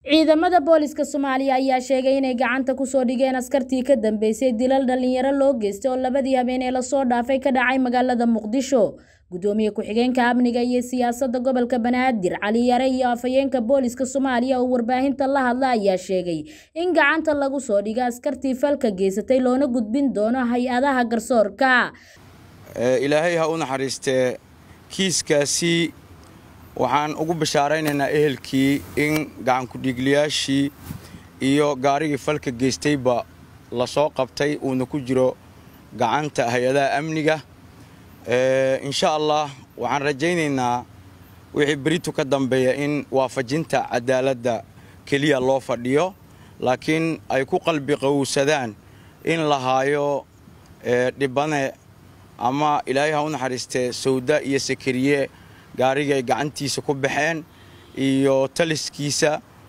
ciidamada booliska soomaaliya ayaa sheegay inay gacanta kusoo dhigeen askartii ka dambeysay dilal dhalinyaro loo geystay oo labadii habeen ee lasoo dhaafay ka dhacay magaalada muqdisho gudoomiye ku-xigeenka amniga iyo siyaasadda gobolka banaadir cali yare iyo afhayeenka booliska soomaaliya oo warbaahinta la hadla ayaa sheegay in gacanta lagu soo dhigo askartii falka geysatay loona gudbin doono hay-adaha garsoorka ilaahay ha u naxariistee kiiskaasi waxaan ugu bashaaraynaynaa ehelkii in gacankudhiigliyaashii iyo gaarigii falka geystayba lasoo qabtay uuna ku jiro gacanta hay-adaha amniga insha allah waxaan rajaynaynaa wixii beritu ka dambeeya in waafajinta cadaaladda keliya loo fadhiyo laakiin ay ku qalbi qowsadaan in la haayo dhibane ama ilaahay ha u naxariistee sawda iyo sakariye gaarigii ay gacantiisa ku baxeen iyo taliskiisa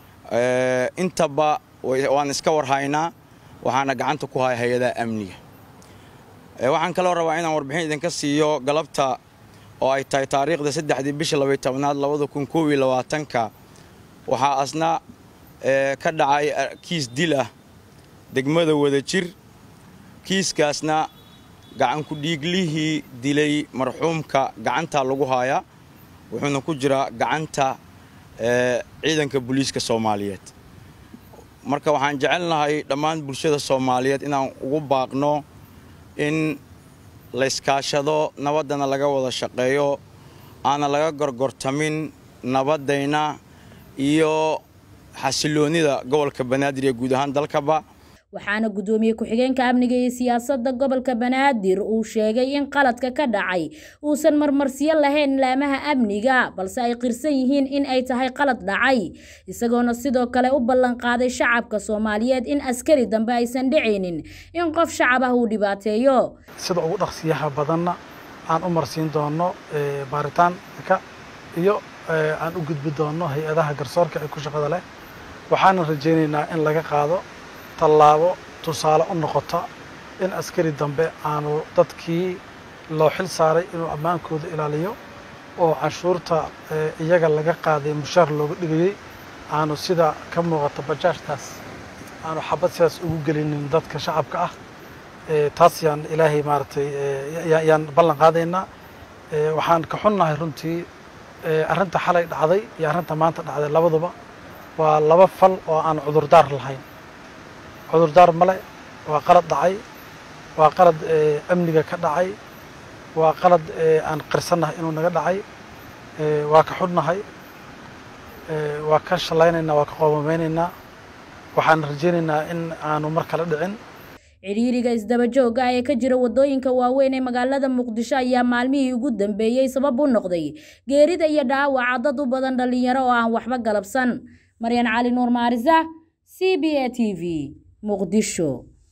intaba waan iska warhaynaa waxaana gacanta ku haya hay-adaha amniga waxaan kaloo rabaa inaan warbixin idinka siiyo galabta oo ay tahay taariikhda saddexdii bisha labay tobnaad labada kun koob iyo labaatanka waxaa asna ka dhacay kiis dil ah degmada wadajir kiiskaasna gacankudhiiglihii dilay marxuumka gacantaa lagu haayaa wuxuuna ku jiraa gacanta ciidanka booliiska soomaaliyeed marka waxaan jecelnahay dhammaan bulshada soomaaliyeed inaan ugu baaqno in layskaashado nabaddana laga wada shaqeeyo aana laga gorgortamin nabaddayna iyo xasiloonnida gobolka banaadir ee guud ahaan dalkaba waxaana gudoomiye ku-xigeenka amniga iyo siyaasadda gobolka banaadir uu sheegay in qaladka ka dhacay uusan marmarsiyo lahayn laamaha amniga balse ay qirsan yihiin in ay tahay qalad dhacay isagoona sidoo kale u ballanqaaday shacabka soomaaliyeed in askari dambe aysan dhicaynin in qof shacab ah uu dhibaateeyo sida ugu dhaqsiyaha badanna aan u marsiin doono baaritaanka iyo aan u gudbi doono hay-adaha garsoorka ee ku shaqada leh waxaana rajaynaynaa in laga qaado tallaabo tusaale u noqota in askari dambe aanu dadkii loo xil saaray inuu ammaankooda ilaaliyo oo canshuurta iyaga laga qaaday mushaar looga dhigayey aanu sida ka muuqata bajaajtaas aanu xabad sidaas ugu gelinin dadka shacabka ah taas yaan ilaahay maaragtay yaan ballan qaadaynaa waxaan ka xunnahay runtii arrinta xalay dhacday iyo arrinta maanta dhacday labaduba waa laba fal oo aan cudurdaar lahayn cudurdaar male waa qalad dhacay waa qalad amniga ka dhacay waa qalad aan qirsannahay inuu naga dhacay waa ka xudnahay waa ka shalaynaynaa waa ka qoomameynaynaa waxaan rajaynaynaa in aanu mar kale dhicin cidhiiriga isdabajooga ee ka jira wadooyinka waaweyn ee magaalada muqdisho ayaa maalmihii ugu dambeeyey sabab u noqday geerida iyo dhaawaca dad u badan dhallinyaro oo aan waxba galabsan maryan cali nuur maarisa c b a t v muqdisho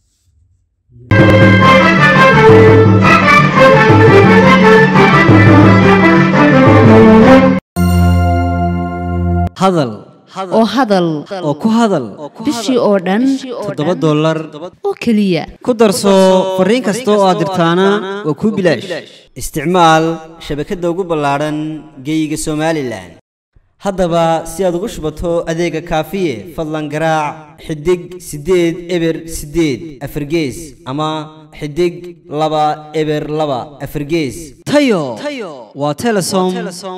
hadal oo hadal oo ku hadal bishii oo dhan toddoba dollar oo keliya ku darso fariin kasta oo aad dirtaana waa kuu bilaash isticmaal shabakadda ugu ballaadhan geeyiga somalilan haddaba si aad ugu shubato adeega kaafiye fadlan garaac xidig siddeed eber siddeed afargees ama xidig laba eber laba afargees tayo waa telesom